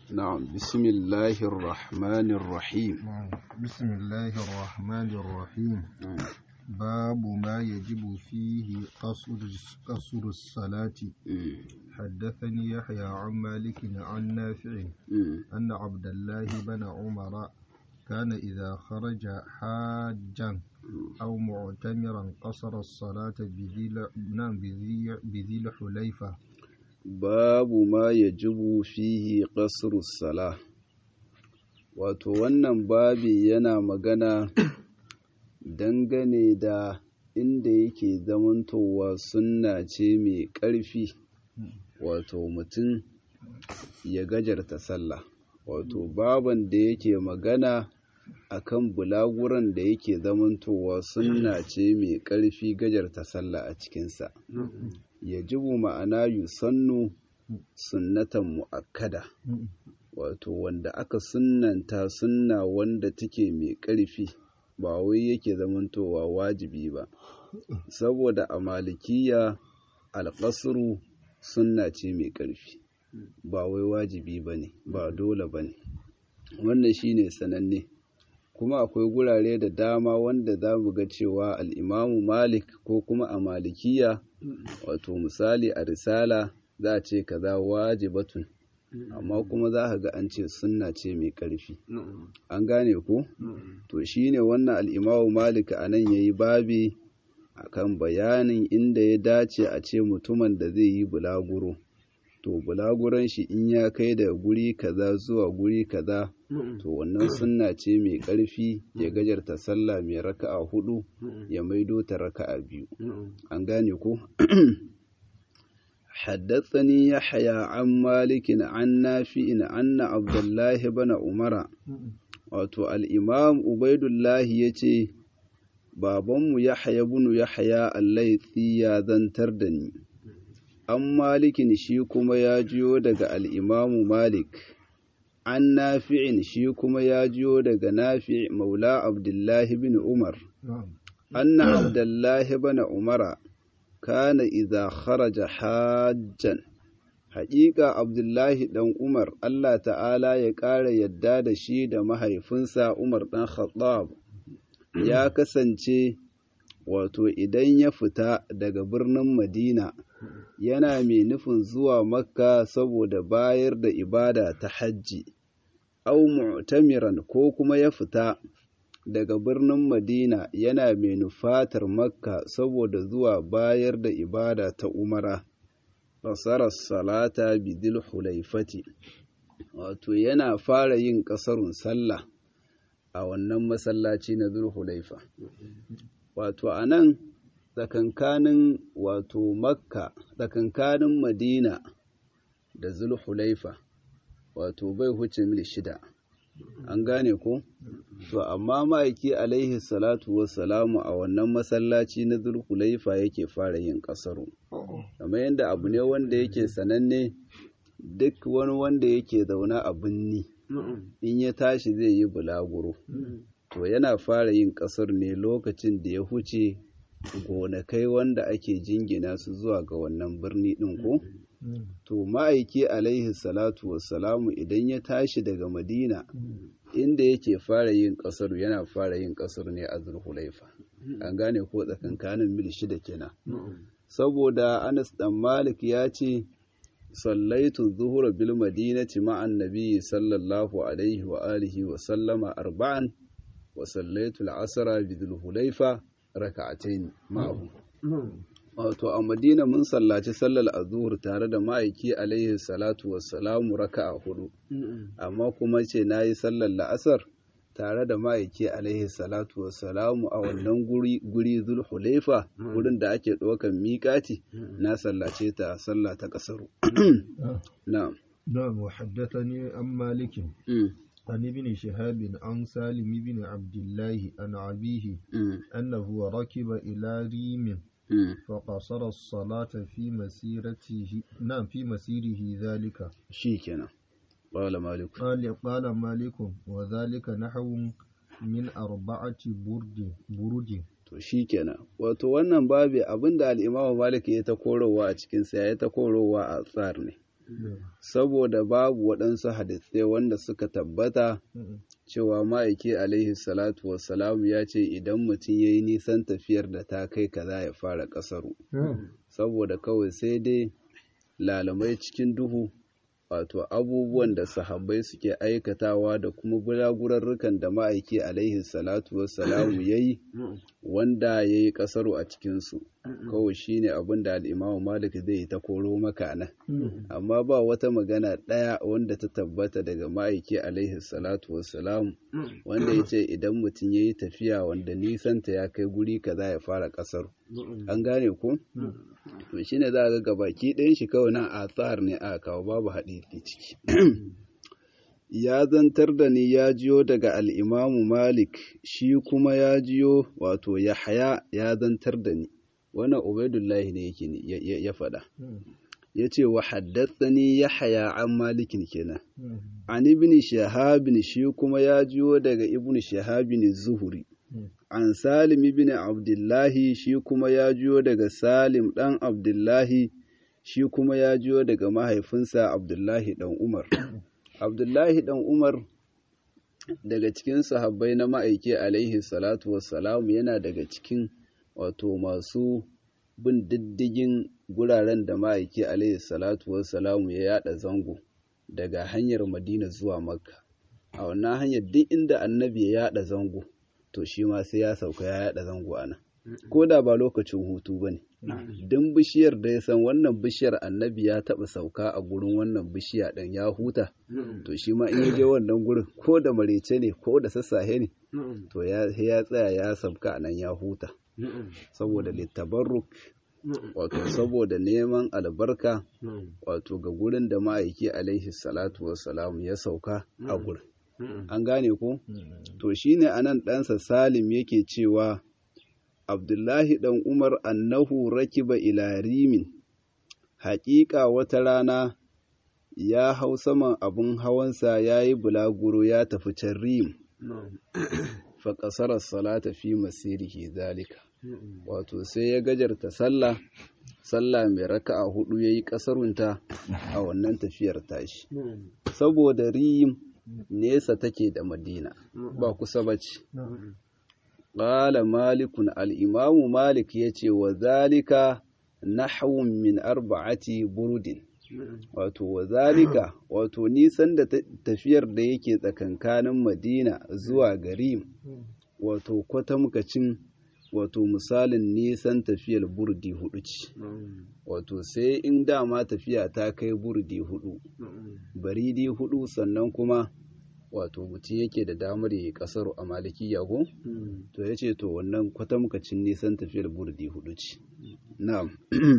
نعم بسم الله الرحمن الرحيم بسم الله الرحمن الرحيم باب ما يجب فيه قصر قصر الصلاة حدثني يحيى عن مالك عن نافع أن عبد الله بن عمر كان إذا خرج حاجا أو معتمرا قصر الصلاة بذي نعم بذي بذي الحليفة babu ma ya jibu fihi ƙasru sala wato wannan babi yana magana dangane da inda yake zamantowa sunna ce mai ƙarfi wato mutum ya gajarta sallah wato baban da yake magana akan bulaguran da yake zamantowa sunna ce mai ƙarfi gajarta sallah a cikinsa yajibu ma'ana yusannu sunnatan mu'akkada wato wanda aka sunnanta sunna wanda take mai ƙarfi ba wai yake zamantowa wajibi ba saboda a malikiya alƙasru sunna ce mai ƙarfi ba wai wajibi ba ne ba dole ba ne wannan shine sananne kuma akwai gurare da dama wanda za mu ga cewa al'imamu malik ko kuma a malikiya wato misali a risala za a ce kaza wajibatun amma kuma za ka ga an ce sunna ce mai ƙarfi an gane ko to shine wannan al'imamu malik a nan ya yi babi akan bayanin inda ya dace a ce mutumin da zai yi bulaguro to bulaguran shi in ya kai da guri kaza zuwa guri kaza to wannan sunna ce mai ƙarfi ya gajarta sallah mai raka'a hudu ya maido ta raka'a biyu an gane ko حدثني يحيى عن مالك عن نافع أن عبد الله بن عمر wato al'imam ubaidullahi ya ce babanmu yahya bunu yahya allaithi ya zantar da ni an malikin shi kuma ya jiyo daga al'imamu malik an nafi'in shi kuma ya jiyo daga nafi' maula abdullahi bin umar anna abdullahi bin umara kana idza kharaja hajjan haƙiƙa abdullahi ɗan umar allah ta'ala ya ƙara yadda da shi da mahaifinsa umar ɗan khattab ya kasance wato idan ya fita daga birnin madina yana mai nufin zuwa makka saboda bayar da ibada ta hajji au mu'tamiran ko kuma ya fita daga birnin madina yana mai nufatar makka saboda zuwa bayar da ibada ta umara ƙasarar salata bidil hulaifati wato yana fara yin ƙasarun sallah a wannan masallaci na zulhulaifa wato a nan tsakankanin wato makka tsakankanin madina da zulhulaifa wato bai huce mil shida an gane ko to amma ma'aiki alaihi salatu wassalamu a wannan masallaci na zulhulaifa yake fara yin kasaru kamar yadda abu ne wanda yake sananne duk wani wanda yake zaune a binni in ya tashi zai yi bulaguro to yana fara yin kasar ne lokacin da ya huce gonakai wanda ake jingina su zuwa ga wannan birni ɗin ko to ma'aiki alaihi salatu wassalamu idan ya tashi daga madina inda yake fara yin kasar yana fara yin kasar ne a zulhulaifa an gane ko tsakankanin mil shida kenan saboda anas dan malik ya ce sallaitu zuhura bil madinati ma'an nabiyyi sallallahu alaihi wa alihi wa sallama arba'an wa sallaitu al-asra bi dhulhulaifa raka'atayn ma'ahu wato a madina mun sallaci sallar azhur tare da ma'aiki alaihi salatu wassalamu raka'a hudu amma kuma ce nayi sallar la'asar tare da ma'aiki alaihi salatu wassalamu a wannan guri guri zulhulaifa wurin da ake ɗaukan miƙati na sallace ta sallah ta ƙasaru na'am نعم وحدثني عن مالك عن ابن شهاب عن سالم بن عبد الله عن أبيه أنه ركب إلى ريم فقصر الصلاة في مسيرته نعم في مسيره ذلك شيكنا قال مالك قال قال مالك وذلك نحو من أربعة برد برج to shikenan wato wannan babi abinda al-Imam Malik ya ta korowa a cikin sa ya ta korowa a tsar ne saboda babu waɗansu hadisai wanda suka tabbata cewa ma'aiki alaihi salatu wassalamu ya ce idan mutum ya yi nisan tafiyar da ta kai kaza ya fara ƙasaru saboda kawai sai dai lalamai cikin duhu wato abubuwan da sahabbai suke aikatawa da kuma guragurarrukan da ma'aiki alaihi salatu wassalamu ya yi wanda ya yi ƙasaru a cikinsu kawai shi ne abin da al'imamu malik zai ta koro maka nan amma ba wata magana ɗaya wanda ta tabbata daga ma'aiki alaihi salatu wassalamu wanda ya ce idan mutum ya yi tafiya wanda nisanta ya kai guri kaza ya fara ƙasaru an gane ku to shi ne za ga gabaki ɗayan shi kawai nan a tsar ne a kawo babu haɗi ciki ya zantar da ni ya jiyo daga al'imamu malik shi kuma ya jiyo wato yahaya ya zantar da ni wannan ubaidullahi ne yake ya faɗa ya ce wa haddatsani yahaya an malikin kenan an ibn shahabin shi kuma ya jiyo daga ibn shahabin zuhuri an salim ibn abdullahi shi kuma ya jiyo daga salim ɗan abdullahi shi kuma ya jiyo daga mahaifinsa abdullahi ɗan umar abdullahi ɗan umar daga cikin sahabbai na ma'aiki alaihi salatu wassalamu yana daga cikin wato masu bin diddigin guraren da ma'aiki alaihi salatu wassalamu ya yada zango daga hanyar madina zuwa makka a wannan hanyar duk inda annabi ya yada zango to shi ma sai ya sauka ya yada zango a nan ko da ba lokacin hutu ba ne don bishiyar da ya san wannan bishiyar annabi ya taɓa sauka a gurin wannan bishiya ɗin ya huta to shi ma in je wannan gurin ko da marece ne ko da sassahe ne to ya tsaya ya sauka a nan ya huta saboda littabarruk wato saboda neman albarka wato ga gurin da ma'aiki alaihi salatu wassalamu ya sauka a gurin an gane ko to shine anan ɗansa salim yake cewa abdullahi ɗan umar annahu rakiba ila rimin haƙiƙa wata rana ya hau saman abin hawansa ya yi bulaguro ya tafi can rim fa ƙasarar salata fi masirihi zalika wato sai ya gajarta sallah sallah mai raka'a hudu ya yi ƙasarunta a wannan tafiyar tashi saboda rim nesa take da madina ba kusa bace Ƙala malikun al'imamu Malik ya ce wa zalika nahawun min arba'ati burudin. Wato wa zalika wato nisan da tafiyar da yake tsakankanin Madina zuwa gari wato kwatamkacin wato misalin nisan tafiyar burdi hudu ce. Wato sai in dama tafiya ta kai burdi hudu, baridi hudu sannan kuma wato mutum yake da damar yi kasar a maliki yago to ya ce to wannan kwatamkacin nisan tafiyar burdi hudu ce na'am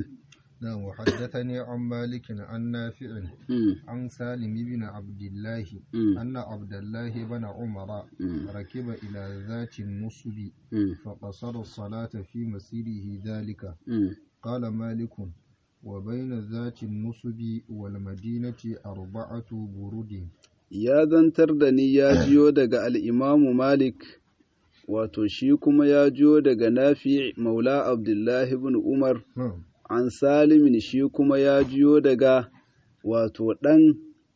نعم وحدثني عن مالك عن نافع عن سالم بن عبد الله أن عبد الله بن عمر ركب إلى ذات النصب فقصر الصلاة في مسيره ذلك قال مالك وبين ذات النصب والمدينة أربعة برود ya zantar da ni ya jiyo daga al'imamu Malik, wato shi kuma ya jiyo daga nafi maula Abdullahi bin Umar, an salimin shi kuma ya jiyo daga wato ɗan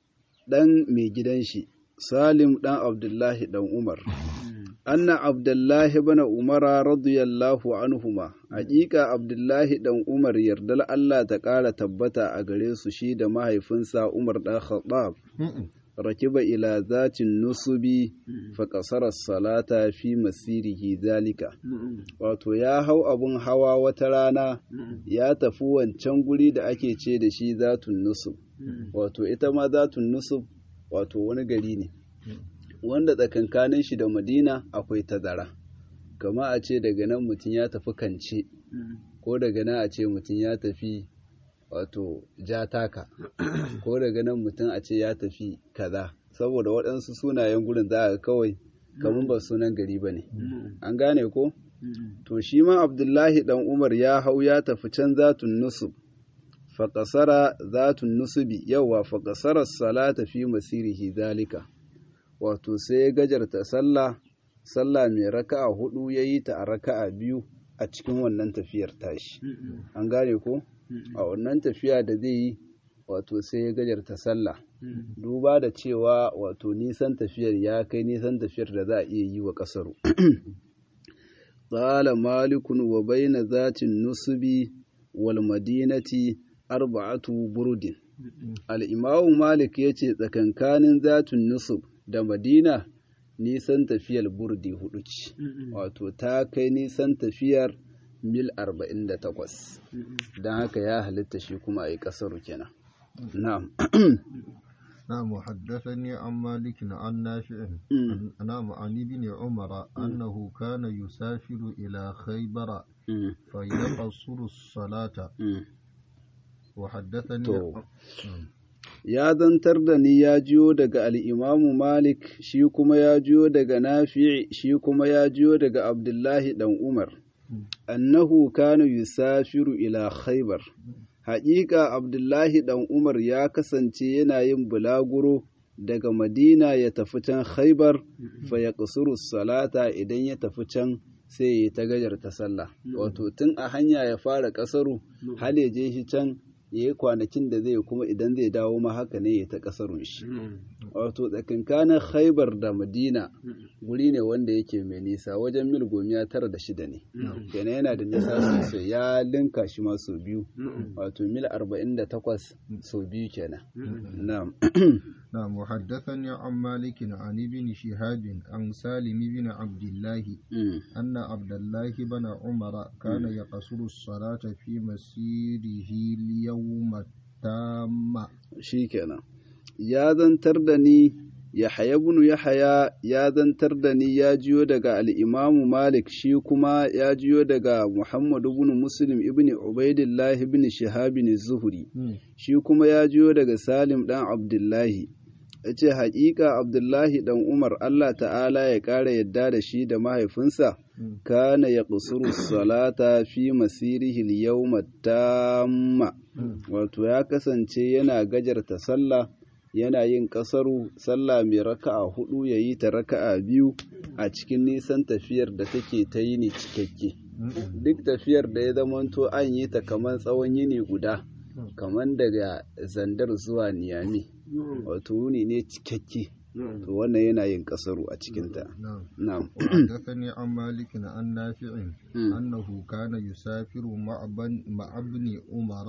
ɗan mai gidan shi, Salim ɗan Abdullahi ɗan Umar. Anna Abdullahi bana Umara radiyallahu anhuma, haƙiƙa Abdullahi ɗan Umar yardar Allah ta ƙara tabbata a gare su shi da mahaifinsa Umar ɗan Khattab. rakiba ila zatin nusubi fa kasara salata fi masirihi zalika wato ya hau abun hawa wata rana ya tafi wancan guri da ake ce da shi zatun nusub wato ita ma zatun nusub wato wani gari ne wanda tsakankanin shi da madina akwai tazara kama a ce daga nan mutum ya tafi kance ko daga nan a ce mutum ya tafi wato jataka ko daga nan mutum a ce ya tafi kaza saboda waɗansu sunayen gurin za a kawai kamar ba sunan gari ba ne an gane ko to shi ma abdullahi dan umar ya hau ya tafi can zatun nusub faƙasara zatun nusubi yawa faƙasarar salata fi masirihi zalika wato sai ya gajarta sallah sallah mai raka'a hudu ya yi ta a raka'a biyu a cikin wannan tafiyar tashi an gane ko a wannan tafiya da zai yi wato sai ya gajarta sallah duba da cewa wato nisan tafiyar ya kai nisan tafiyar da za a iya yi wa kasaru qala malikun wa baina zatin nusubi wal madinati arba'atu burdin al-imamu malik yace tsakankanin zatun nusub da madina nisan tafiyar burdi hudu ce wato ta kai nisan tafiyar mil 48 don haka ya halitta shi kuma a yi kasaru kenan na'am نعم وحدثني عن مالك عن نافع نعم عن ابن عمر أنه كان يسافر إلى خيبر فيقصر الصلاة وحدثني ya zantar da ni ya jiyo daga al'imamu Malik, shi kuma ya jiyo daga Nafi, shi kuma ya jiyo daga Abdullahi ɗan Umar, annahu kanu yusafiru ila Khaibar. Haƙiƙa Abdullahi ɗan Umar ya kasance yana yin bulaguro daga Madina ya tafi can Khaibar, fa ya salata idan ya tafi can sai ya ta gajarta sallah. Wato, tun a hanya ya fara ƙasaru, hal ya je shi can ya yi kwanakin da zai kuma idan zai dawo ma haka ne ya ta kasarun shi wato tsakankanin haibar da madina guri ne wanda yake mai nisa wajen mil gomiya tara da shida ne kenan yana da nisa sosai ya linka shi ma sau biyu wato mil arba'in da takwas sau biyu kenan na'am نعم وحدثني عن مالك عن ابن شهاب عن سالم بن عبد الله أن عبد الله بن عمر كان يقصر الصلاة في مسيره اليوم التام شيكنا يا ذنتر دني Yahaya bin Yahaya ya zantar da ni ya jiyo daga al'imamu Malik shi kuma ya jiyo daga Muhammadu bin Muslim ibn Ubaidillah ibn Shihabin Zuhri shi kuma ya jiyo daga Salim ɗan Abdullahi ya ce haƙiƙa Abdullahi ɗan Umar Allah ta'ala ya ƙara yadda da shi da mahaifinsa kana ya ƙusuru salata fi masirihil yawma tamma wato ya kasance yana gajarta sallah yana yin ƙasaru sallah mai raka'a hudu ya yi ta raka'a biyu a cikin nisan tafiyar da take ta yini cikakke duk tafiyar da ya zamanto an yi ta kamar tsawon yini guda kamar daga zandar zuwa niyami wato wuni ne cikakke to wannan yana yin kasaru a cikinta na'am وحدثني عن مالك عن نافع أنه كان يسافر مع ابن عمر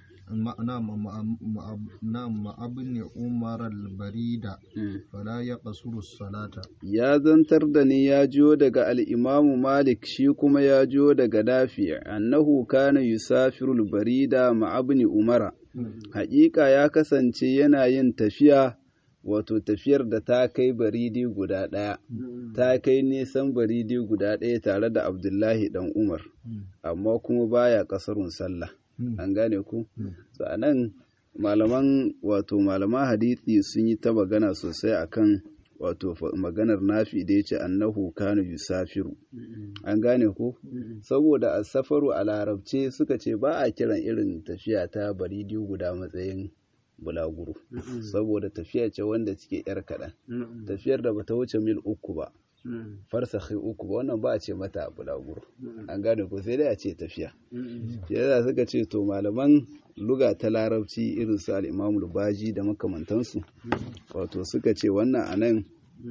نعم مع ابن عمر البريدة فلا يقصر الصلاة يا زنتر دني يا جو دغ الإمام مالك شي كما يا جو دغ نافع أنه كان يسافر البريدة مع ابن عمر حقيقة يا kasance yana yin tafiya wato tafiyar da ta kai baridi guda ɗaya ta kai nisan baridi guda ɗaya tare da abdullahi ɗan umar amma kuma baya ƙasarun sallah an gane ku so a nan malaman wato malaman hadithi sun yi ta magana sosai akan wato maganar nafi da ya ce annahu kanu yusafiru an gane ku saboda a safaru a larabce suka ce ba a kiran irin tafiya ta baridi guda matsayin bulaguro saboda tafiya ce wanda suke yar kaɗan tafiyar da bata wuce mil uku ba farsahi uku ba wannan ba a ce mata bulaguro an gane ko sai dai a ce tafiya yadda suka ce to malaman luga ta larabci irin su al'imamul baji da makamantansu wato suka ce wannan anan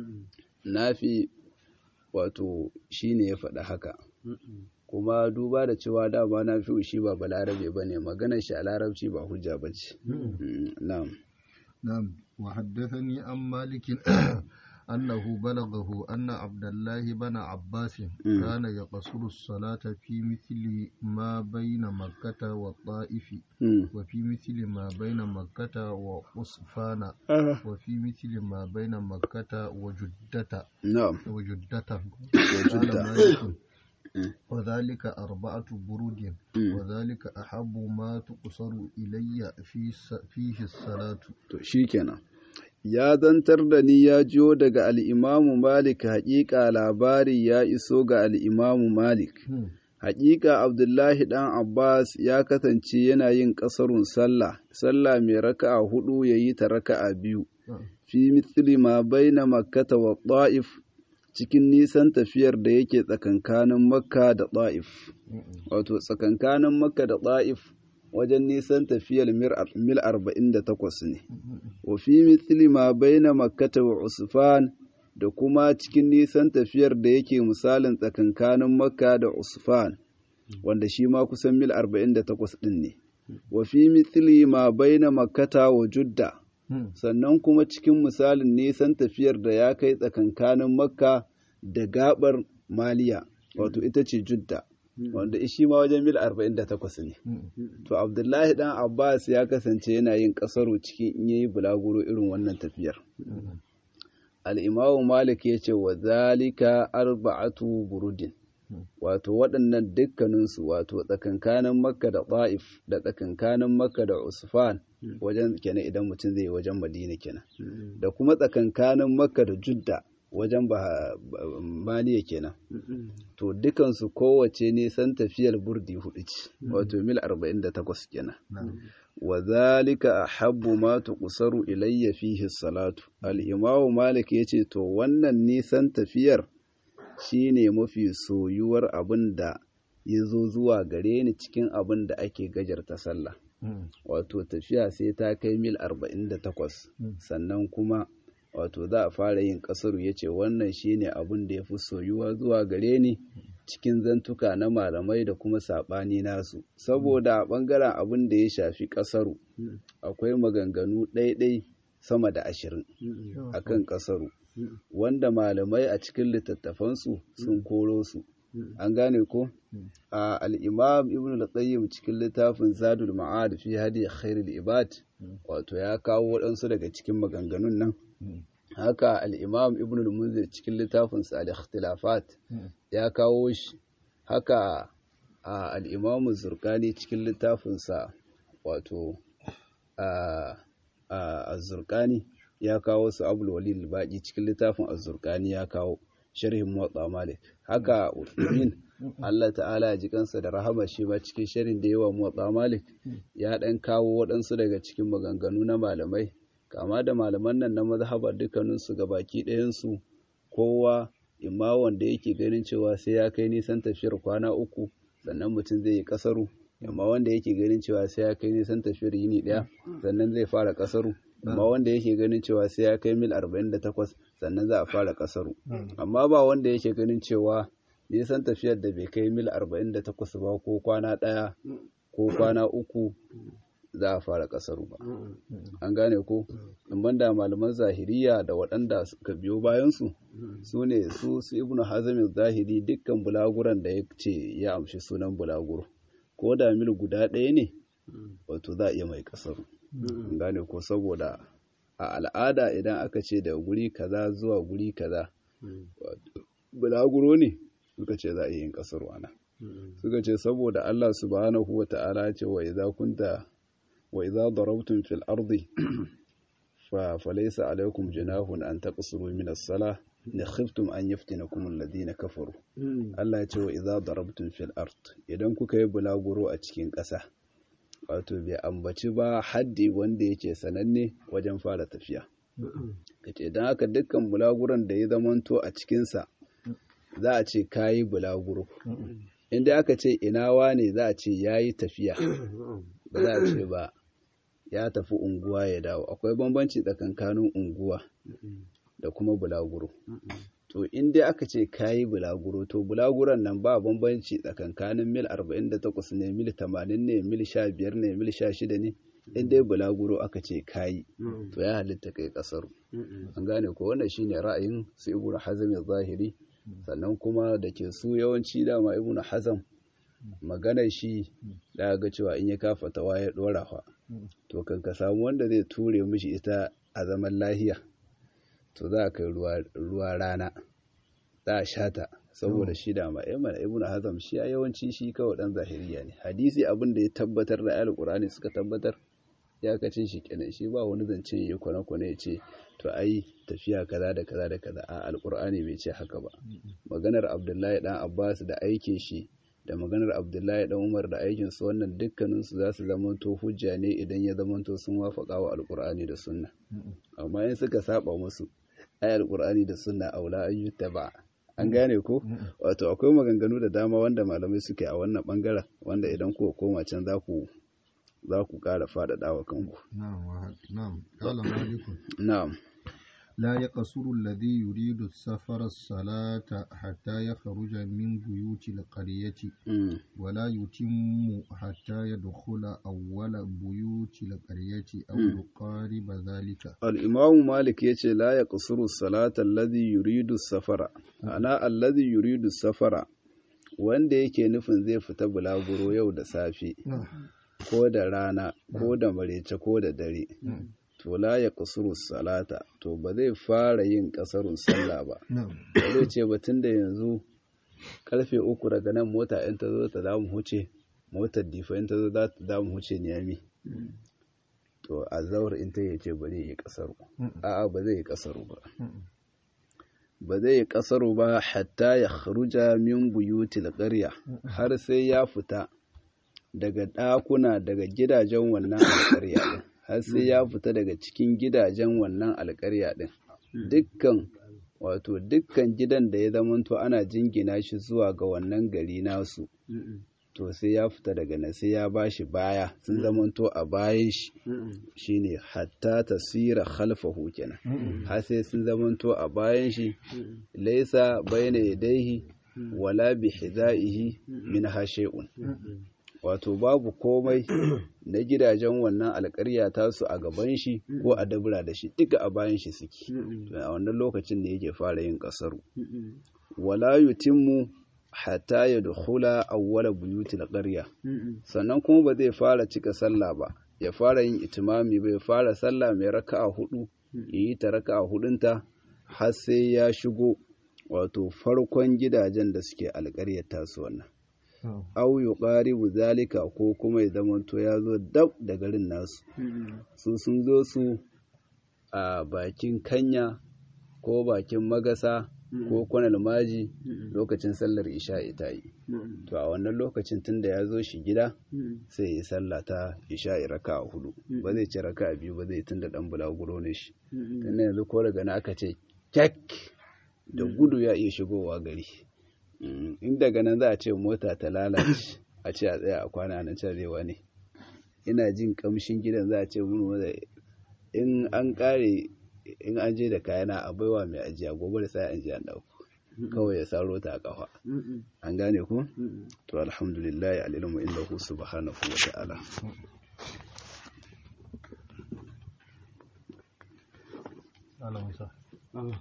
nafi wato shine ya faɗa haka kuma duba da cewa dama na fi shi ba balarabe ba ne maganar shi a larabci ba hujja ba ce na'am نعم وحدثني عن مالك أنه بلغه أن عبد الله بن عباس كان يقصر الصلاة في مثل ما بين مكة والطائف وفي مثل ما بين مكة وأصفان وفي مثل ما بين مكة وجدة نعم وجدة قال مالك وذلك أربعة برود وذلك أحب ما تقصر إلي في فيه الصلاة شيكنا ya zantar da ni ya jiyo daga al'imamu Malik haƙiƙa labari ya iso ga al'imamu Malik. Haƙiƙa Abdullahi ɗan Abbas ya kasance yana yin ƙasarun sallah, sallah mai raka'a hudu ya yi ta raka'a biyu, fi mithli ma baina makkata wa ɗa'if cikin nisan tafiyar da yake tsakankanin makka da ɗa'if. Wato tsakankanin makka da ɗa'if wajen nisan tafiyar mil arba'in da takwas ne wa fi mithli ma baina makkata wa usfan da kuma cikin nisan tafiyar da yake misalin tsakankanin makka da usfan wanda shi ma kusan mil arba'in da takwas ɗin ne wa fi mithli ma baina makkata wa judda sannan kuma cikin misalin nisan tafiyar da ya kai tsakankanin makka da gabar maliya wato ita ce judda wanda shi ma wajen mil 48 ne to abdullahi dan abbas ya kasance yana yin kasaro cikin in yayi bulaguro irin wannan tafiyar al-imamu malik ya ce wa zalika arba'atu burudin wato waɗannan dukkaninsu wato tsakankanin makka da ta'if da tsakankanin makka da usfan wajen kenan idan mutum zai wajen madina kenan da kuma tsakankanin makka da judda wajen maliya kenan to dukansu kowace nisan tafiyar burdi hudu ce wato mil 48 kenan wa zalika ahabbu ma tuqsaru ilayya fihi salatu al-imamu malik yace to wannan nisan tafiyar shine mafi soyuwar abin da ya zo zuwa gare ni cikin abin da ake gajarta sallah wato tafiya sai ta kai mil 48 sannan kuma wato za a fara yin kasaru ya ce wannan shine abin da ya fi soyuwa zuwa gare ni cikin zantuka na malamai da kuma saɓani nasu saboda a ɓangaren abin da ya shafi kasaru akwai maganganu ɗaiɗai sama da ashirin akan kasaru wanda malamai a cikin littattafansu sun koro su an gane ko a al'imam ibn al-qayyim cikin littafin zadul ma'ad fi hadi khairul ibad wato ya kawo waɗansu daga cikin maganganun nan haka al'imam ibn al-munzir cikin littafinsa al-ikhtilafat ya kawo shi haka al'imam zurkani cikin littafinsa wato a zurkani ya kawo su abul walil baki cikin littafin az-zurqani ya kawo sharhin muwatta malik haka uthaymeen Allah ta'ala ya ji kansa da rahama shi ma cikin sharhin da yawa muwatta malik ya dan kawo waɗansu daga cikin maganganu na malamai kama da malaman nan na mazhabar dukkanin su baki ɗayan su kowa imma wanda yake ganin cewa sai ya kai nisan tafiyar kwana uku sannan mutum zai yi kasaru amma wanda yake ganin cewa sai ya kai nisan tafiyar yini ɗaya sannan zai fara kasaru amma wanda yake ganin cewa sai ya kai mil 48 sannan za a fara kasaru amma ba wanda yake ganin cewa nisan tafiyar da bai kai mil 48 ba ko kwana ɗaya ko kwana uku za a fara kasaru ba an gane ko in banda malaman zahiriya da waɗanda suka biyo bayansu su ne su su ibnu hazamin zahiri dukkan bulaguran da ya ce ya amshi sunan bulaguro ko da mil guda ɗaya ne wato za a iya mai kasaru gane ko saboda a al'ada idan aka ce da guri kaza zuwa guri kaza bulaguro ne suka ce za a yin kasar wana suka ce saboda Allah subhanahu wa ta'ala ce wa idza kunta wa idza darabtum fil ardi fa falaysa alaykum junahun an taqsuru min as-salah in khiftum an yaftinakum alladhina kafaru Allah ya ce wa idza darabtum fil ard idan kuka yi bulaguro a cikin ƙasa wato bai ambaci ba haddi wanda yake sananne wajen fara tafiya kace don haka dukkan bulaguron da ya zamanto a cikinsa za a ce kayi bulaguro inda aka ce inawa ne za a ce ya yi tafiya ba za a ce ba ya tafi unguwa ya dawo akwai bambanci tsakankanin unguwa da kuma bulaguro to in dai aka ce kayi bulaguro to bulaguron nan ba bambanci tsakankanin mil 48 ne mil 80 ne mil 15 ne mil 16 ne in dai bulaguro aka ce kayi to ya halitta kai kasaru an gane ko wannan shine ra'ayin su ibnu hazm zahiri sannan kuma da ke su yawanci dama ibnu hazm maganar shi da ga cewa in ya kafa tawa ya dora fa to kan ka samu wanda zai ture mishi ita a zaman lahiya to za a kai ruwa rana za a shata saboda shi da ma'aimar ibn hazam shi a yawanci shi kawai dan zahiriya ne hadisi abin da ya tabbatar da alkur'ani suka tabbatar ya kace shi kenan shi ba wani zance ya kwana kwana ya ce to ai tafiya kaza da kaza da kaza a alkur'ani bai ce haka ba maganar abdullahi dan abbas da aikin shi da maganar abdullahi dan umar da aikin su wannan dukkanin su za su zamanto hujja ne idan ya zamanto sun wafaka wa alkur'ani da sunna amma in suka saba musu ai alkur'ani da sunna aula ayyuta ba an gane ko wato akwai maganganu da dama wanda malamai suke a wannan bangaren wanda idan ku koma can za ku za ku ƙara faɗaɗa wa kanku na'am qala malikun na'am لا يقصر الذي يريد السفر الصلاة حتى يخرج من بيوت القرية ولا يتم حتى يدخل أول بيوت القرية أو يقارب ذلك الإمام مالك يتي لا يقصر الصلاة الذي يريد السفر أنا الذي يريد السفر wanda yake nufin zai fita bulaguro yau da safe ko da rana ko da marece ko da dare to la ya kusuru salata to ba zai fara yin kasarun sallah ba ba zai ce ba tun da yanzu karfe uku daga nan mota in ta zo ta damu huce motar difa in ta zo za ta damu huce niyami to a zaur in ta yace ba zai yi kasaru a'a ba zai yi kasaru ba ba zai yi kasaru ba hatta ya kharuja min buyutil qarya har sai ya fita daga ɗakuna daga gidajen wannan alƙarya din har sai ya fita daga cikin gidajen wannan alƙarya din dukkan wato dukkan gidan da ya zamanto ana jingina shi zuwa ga wannan gari nasu to sai ya fita daga nan sai ya bashi baya sun zamanto a bayan shi shine hatta tasira khalfahu kenan har sai sun zamanto a bayan shi laisa bayna yadayhi wala bi hidaihi min hashe'un wato babu komai na gidajen wannan alƙarya tasu a gaban shi ko a dabura da shi duka a bayan shi suke a wannan lokacin ne yake fara yin ƙasaru wala yutimmu hatta ya dukhula awwala buyutil qarya sannan kuma ba zai fara cika sallah ba ya fara yin itimami bai fara sallah mai raka'a hudu yi ta raka'a hudunta har sai ya shigo wato farkon gidajen da suke alƙaryar tasu wannan au yuqaribu zalika ko kuma ya zamanto ya zo dab da garin nasu su sun zo su a bakin kanya ko bakin magasa ko kwanal maji lokacin sallar isha'i ta yi to a wannan lokacin tunda ya zo shi gida sai ya sallah ta isha'i raka a hudu ba zai ce raka a biyu ba zai tunda dan bulaguro ne shi tunda yanzu ko daga na aka ce kyak da gudu ya iya shigowa gari in daga nan za a ce mota ta lalace a ce a tsaya a kwana nan carewa ne ina jin kamshin gidan za a ce mun in an kare in an je da kayana a baiwa mai ajiya gobe da sai an ji an dauko kawai ya saro ta a kafa an gane ku to alhamdulillah alilmu indahu subhanahu wa ta'ala Allah